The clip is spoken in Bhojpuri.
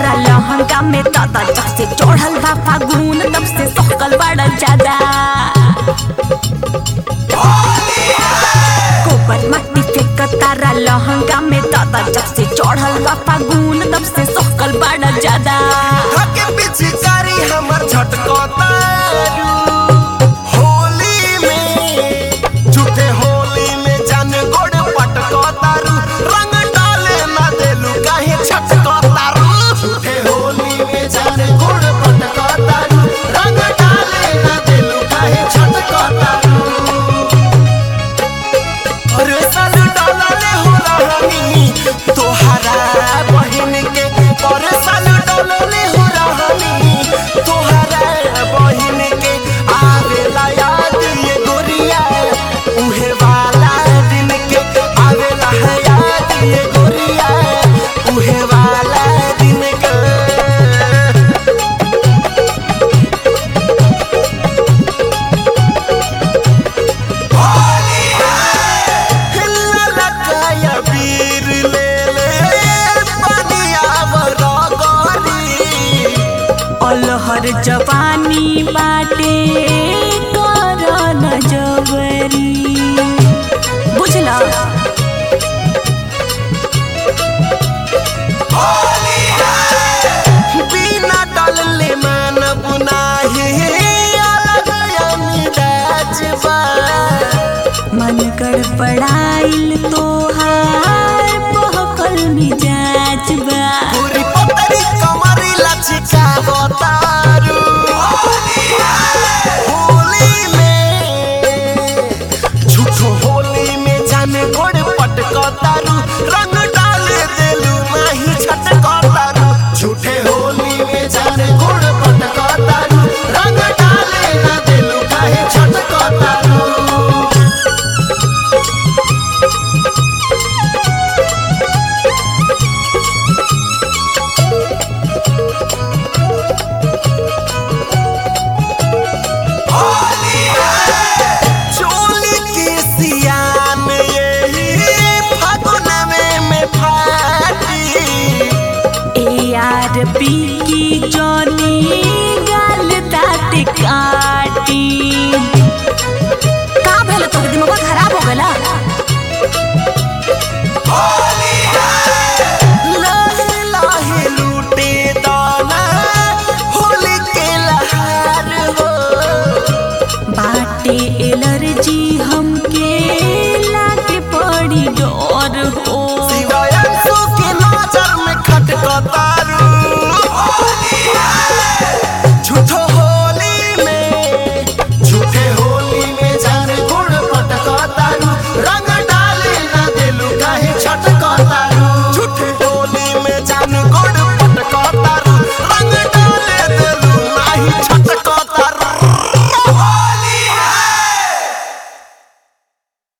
तारा लहंगा में दादा जब से चढ़ल बा फागुन तब से सकल बड़ा ज्यादा गोबर मट्टी फेंक तारा लहंगा में दादा जब से चढ़ल बा फागुन तब से सकल बड़ा ज्यादा धके पिचकारी हमर झटकतारू होली में झूठे होली में जान गोड़ पटकतारू रंग डाले ना देलू काहे छटकतारू झूठे होली में जान गोड़ पटकतारू रंग डाले ना देलू काहे छटकतारू अरे साल डॉलर हो रहनी तोहरा बहिन के अरे साल डॉलर हो रहनी तोहरा बहिन के आवेला याद ये गोरिया उहे वाला दिन के आवेला है याद ये गोरिया उहे वाला दिन के ललकाया वीर ले ले पनिया बरगरी अलहर जवानी बाटे कर न जबरी बुझला बिना डलले मन बुनाही अलग अमिदाज बा मन गड़बड़ाइल तोहार बहकल मिजाज बा पूरी पतरी कमरी लचिका बतारू होली में झूठो होली में जाने गोड़ पटकतारू रंग डाले देलू माही छटकतारू झूठे होली में जाने गोड़ पटकतारू रंग डाले ना देलू काहे छटकतारू चोली के सियान यही फागुन में में फाटी ए यार पी की जौनी गाल दाँत काटी